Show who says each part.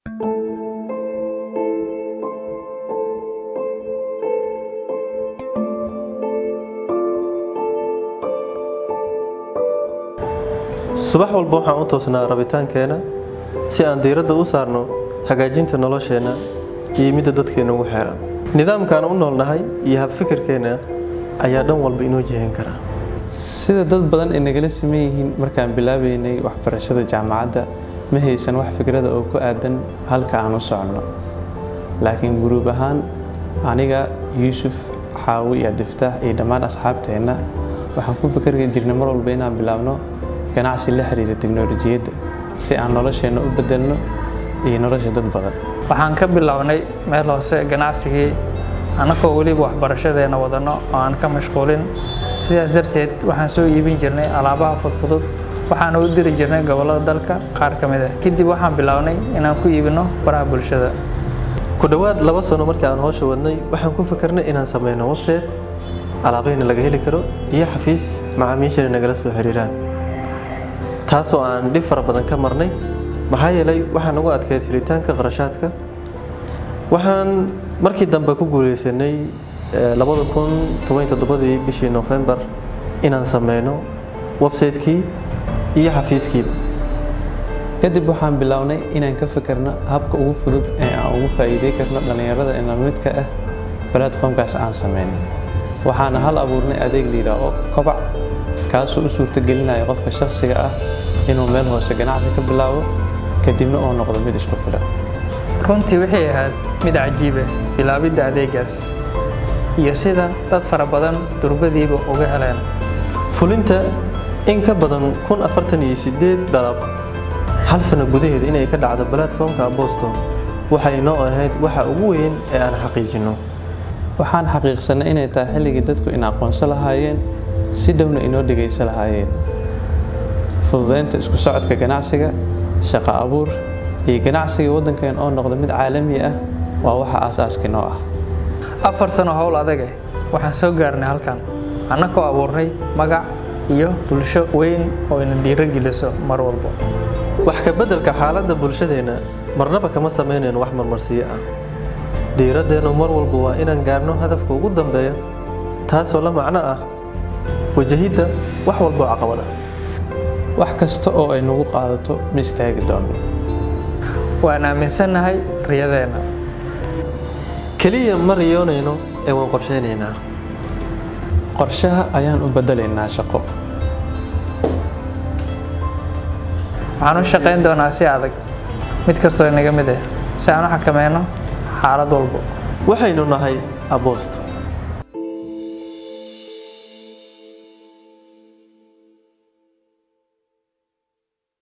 Speaker 1: subax walba waxaan u toosnaa rabitaankeena si aan diiradda u saarno hagaajinta nolosheenna iyo midda dadkeena ugu xeeran nidaamkaan u noolnahay iyo habfikirkeenna ayaa dhan walba inoo jihin kara
Speaker 2: sida dad badan ay nagala siman yihiin markaan bilaabaynay waxbarashada jaamacadda ma haysan wax fikrada oo ku aadan halka aan u soconno laakiin guruub ahaan aniga yuusuf xaawi iyo diftaax iyo dhammaan asxaabteenna waxaan ku fikri jirnay mar walba inaan bilaabno ganacsi la xiriira tiknolojiyadda si aan nolosheenna u bedelno iyo nolosha dad badan
Speaker 3: waxaan ka bilownay meel hoose ganacsigii annagoo weliba waxbarashadeena wadano oo aan ka mashquulin sidaas darteed waxaan soo iibin jirnay alaabaha fudfudud waxaana u diri jirnay gobollada dalka qaar ka mid ah kadib waxaan bilownay inaan ku iibino baraha bulshada
Speaker 1: ku dhowaad laba sano markii aan howsha wadnay waxaan ku fikirnay inaan sameyno website alaabayna laga heli karo iyo xafiis macaamiishana nagala soo xiriiraan taasoo aan dhib fara badan ka marnay maxaa yeelay waxaan ugu adkeyd helitaanka qarashaadka waxaan markii dambe ku guuleysanay labada kun toban toddobadii bishii nofembar inaan sameyno website-kii iyo xafiiskiiba
Speaker 2: kadib waxaan bilownay inaan ka fikirno habka ugu fudud ee aan ugu faa'iidey karno dhallinyarada ina midka ah platformkaas aan sameynay waxaana hal abuurnay adeeg layidhaaho kobac kaasoo u suurtagelinaya qofka shakhsiga ah inuu meel hoose ganacsi ka bilaabo kadibna uu noqdo mid isku filan
Speaker 3: runtii waxay ahayd mid cajiiba bilaabidda adeegaas iyo sida dad fara badan durbadiiba uga heleen
Speaker 1: fulinta in ka badan kun afartan iyo sideed dalab hal sano gudaheed inay ka dhacdo platformka boston waxay noo ahayd waxa ugu weyn ee aan xaqiijinno
Speaker 2: waxaan xaqiiqsanay inay tahay xilligii dadku in aqoonso lahaayeen si dhowna inoo dhegayso lahaayeen fududaynta isku socodka ganacsiga shaqo abuur iyo ganacsiga waddankeen oo noqda mid caalami ah waa waxa aasaaskii noo ah
Speaker 3: afar sano howl adage waxaan soo gaarnay halkan annagoo abuurnay magac iyo bulsho weyn oo ina dhiirogeliso mar walba
Speaker 1: wax ka beddelka xaaladda bulshadeenna marnaba kama samaynayn wax marmarsiyo ah diiraddeenu mar walba waa inaan gaarno hadafka ugu dambeeya taasoo la macno ah wajahidda wax walboo caqabada
Speaker 2: wax kasta oo ay nagu qaadato ma istaagi doonno
Speaker 3: waan aaminsannahay riyadeenna
Speaker 1: keliya ma riyoonayno ee waan qorshaynaynaa
Speaker 2: qorshaha ayaan u beddelaynaa shaqo
Speaker 3: waxaan u shaqayn doonaa si adag mid kastoo inaga mid ah si aan u xakameyno xaalad walba
Speaker 1: waxaynu nahay aboosto